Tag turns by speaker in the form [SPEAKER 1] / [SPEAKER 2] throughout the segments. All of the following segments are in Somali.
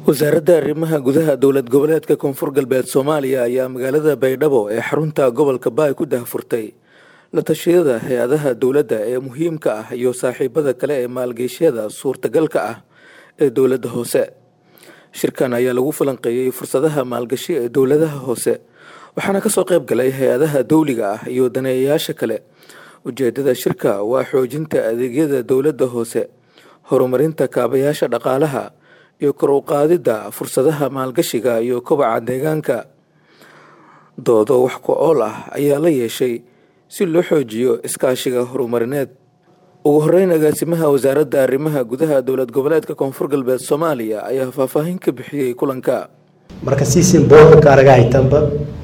[SPEAKER 1] wasaaradda arrimaha gudaha dowlad goboleedka koonfur galbeed soomaaliya ayaa magaalada baydhabo ee xarunta gobolka baay ku dahfurtay la tashiyada hay-adaha dowladda ee muhiimka ah iyo saaxiibada kale ee maalgeysyada suurtagalka ah ee dowladda hoose shirkan ayaa lagu falanqeeyey fursadaha maalgashi ee dowladaha hoose waxaana kasoo qayb galay hay-adaha dowliga ah iyo daneeyayaasha kale ujeedada shirka waa xoojinta adeegyada dowladda hoose horumarinta kaabayaasha dhaqaalaha iyo kor u qaadidda fursadaha maalgashiga iyo kobaca deegaanka doodo wax ku ool ah ayaa la yeeshay si loo xoojiyo iskaashiga horumarineed ugu horeyn agaasimaha wasaaradda arrimaha gudaha dowlad goboleedka koonfur galbeed soomaaliya ayaa faahfaahin ka bixiyey kulanka
[SPEAKER 2] marka siisin boorka araga haytanba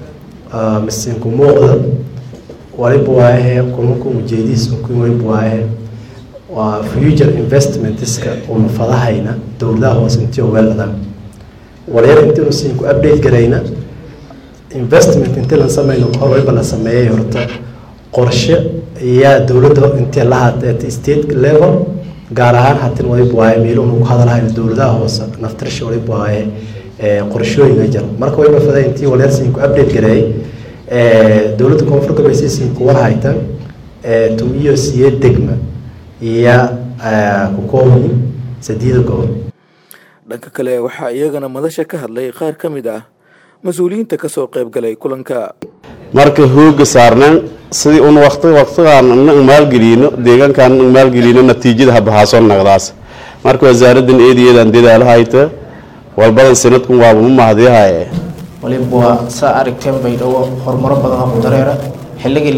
[SPEAKER 2] misinku muuqda waliba waahe kulanku ujeedihiisa waliba waahe waa future investmentska una fadahayna dowladaha hoose intii weelada wareer intiinu siinku update garayna investment intii la sameyno hor waliba la sameeyay horta qorshe ayaa dowladda intii lahaad at state level gaar ahaan hatin waliba waaye meeluhu ku hadalhayno dowladaha hoose naftirsha waliba waaye qorshooyinka jiro marka waliba faday intii wareer siinku update gareeyay dowladda koonfur galbeed siinku warhaytan tumiyo siye degma iyo ku kooban sadiida gobol
[SPEAKER 1] dhanka kale waxaa iyagana madasha ka hadlay qaar ka mid ah mas-uuliyiinta kasoo qayb galay kulanka
[SPEAKER 3] marka hooga saarnaan sidii un waqti waqtigaan na maalgelino deegaankaan na maalgelino natiijada habahaasoo naqdaas marka wasaaraddan eedayeedaan dadaalahayta walbadan sanadkun waaba ma mahadiyahaye
[SPEAKER 4] waliba waa saa aragteen baydhabo horumaro badan oo ku dareera xilligii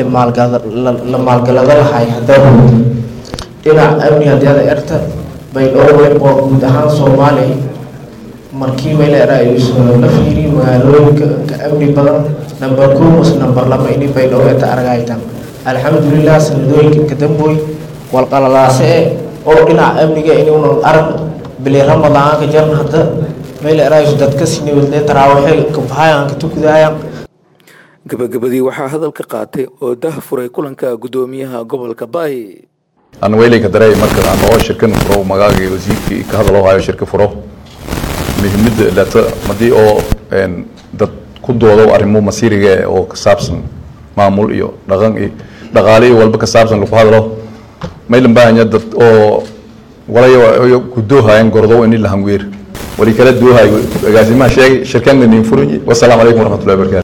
[SPEAKER 4] la maalgalada lahay hadaa dhinaca amni haddii ada erta baydhabo waliba waa guud ahaan soomaaliya markii meeleera ay la fiiriy magaalooyinka ka amni badan number kow mas number lama ini baydhabo eta aragaytan alxamdulilah sanadooyinka kadambooy walqalalaase e oo dhinaca amniga inuuna arag bili ramadaanka jarna hadda meeleeraayus dadka siniwadle taraawaxe kabahayan ka tukudaayan
[SPEAKER 1] gabagabadii waxaa hadalka qaatay oo dah furay kulanka guddoomiyaha gobolka baay
[SPEAKER 5] aan weyleyka dareey marka aan oo shirkan furo magaaga wasiirkii ka hadal oo hayo shirka furo muhiimada lata madii oo dad ku doodo arrimo masiiriga oo ka saabsan maamul iyo dhaqan iyo dhaqaale iyo walba ka saabsan lagu hadalo maylan baahanya dad oo walayo gudoohayan gordo ini la hangweer wali kala duuhayo agaasimaha sheegay shirkan nin furuji wassalaamu calaykum waraxmatullahi wabarakatu